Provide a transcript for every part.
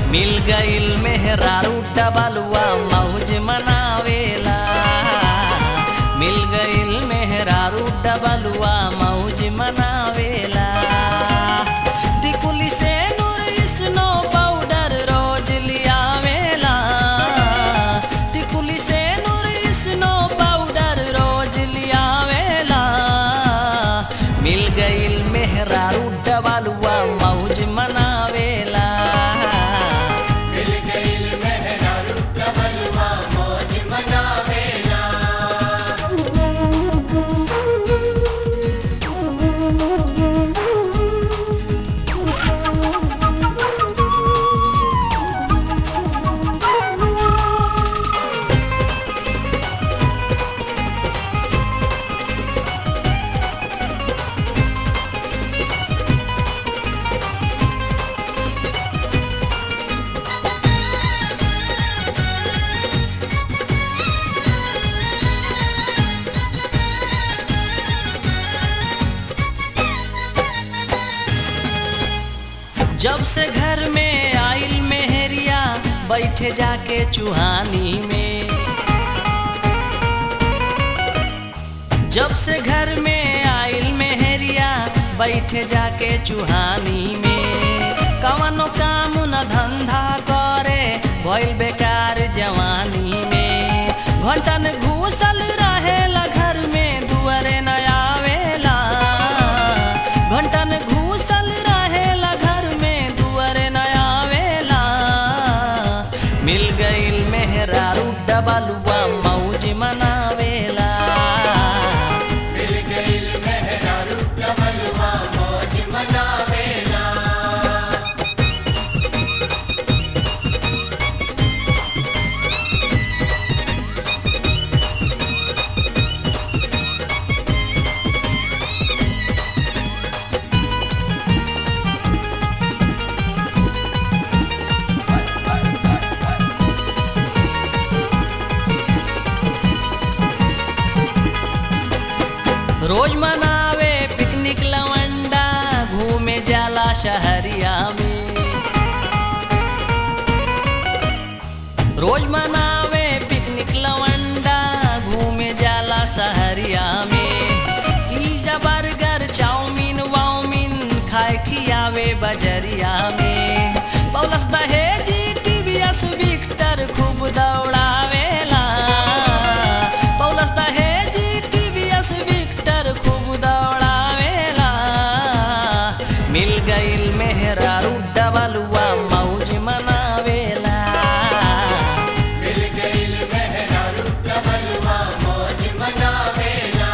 मिल गईल मेहरारू डबलुआ मौज मनावेला मिल गईल मेहरारू डबलुआ मौज मनावेला टिकुली से नूर स्नो पाउडर रोज लियावेला टिकुली से नूर स्नो पाउडर रोज लियावेला मिल गईल मेहरारू डबलुआ मौज मनावेला मिल गईल मेहरारू डबलुआ मौज मनावेला जब से घर में आइल मेहरिया बैठे जाके चुहानी में जब से घर में आइल मेहरिया बैठे जाके चुहानी में कवनो काम न धंधा करे भइल बेकार जवानी में घंटन घूसल रहेला घर में दुआरे न आवेला घंटन घूसल रहेला घर में दुआरे न आवेला मिल गईल मेहरारू डबलुआ मौज मनावेला मिल गईल मेहरारू डबलुआ मौज मनावेला रोज मनावे पिकनिक लवंडा घूमे जाला शहरिया में रोज मनावे पिकनिक लवंडा घूमे जाला शहरिया में पिज्जा बर्गर चाउमीन वाउमीन खाए खियावे बजरिया में पौलस दहेजी टीवीएस विक्टर खूब दौड़ावेला पौलस दहेजी टीवीएस विक्टर खूब दौड़ावेला मिल गईल मेहरारू डबलुआ मौज मनावेला मिल गईल मेहरारू डबलुआ मौज मनावेला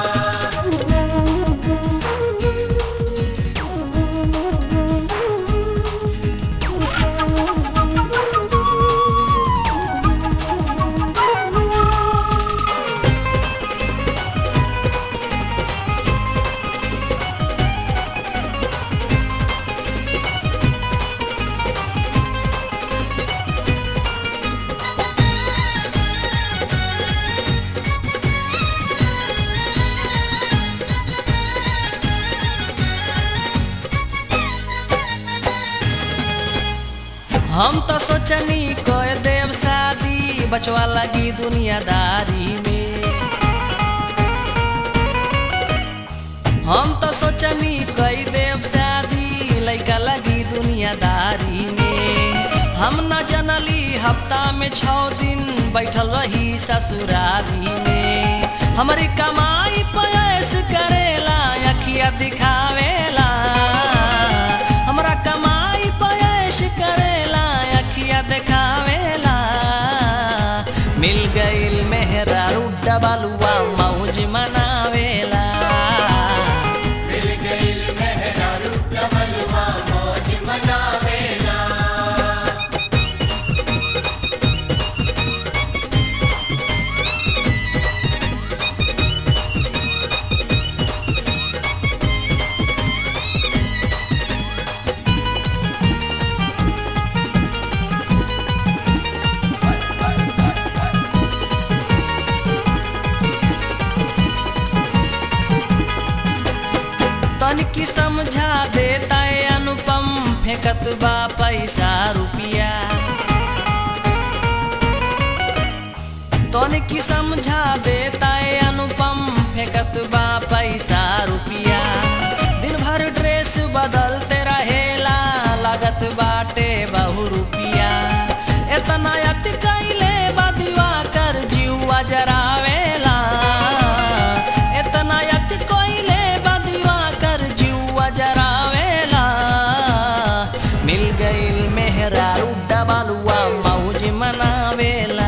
हम तो सोचनी कह देव शादी बचवा लगी दुनियादारी में हम तो सोचनी कई देव शादी लैका लगी दुनियादारी में हम न जनली हफ्ता में छः दिन बैठल रही ससुरारी में हमारी कमाई पयस करेला अखिया दिखावेला हमरा कमाई पयस करेला अखिया दिखावेला मिल गईल मेहरारू डबलुआ मौज मनावेला मिल गईल मेहरारू डबलुआ मौज मनावेला तनिकी समझा देता है अनुपम फेंकत बा पैसा रुपिया समझा देता है अनुपम फेंकत बा पैसा रुपिया दिन भर ड्रेस बदलते रहेला लागत बाटे बहु रुपिया इतना अति कैले बदुआ कर जीवा जरावेला इतना अति कैले बदुआ कर जीवा जरावेला मिल गईल मेहरा डबलुआ मौज मनावेला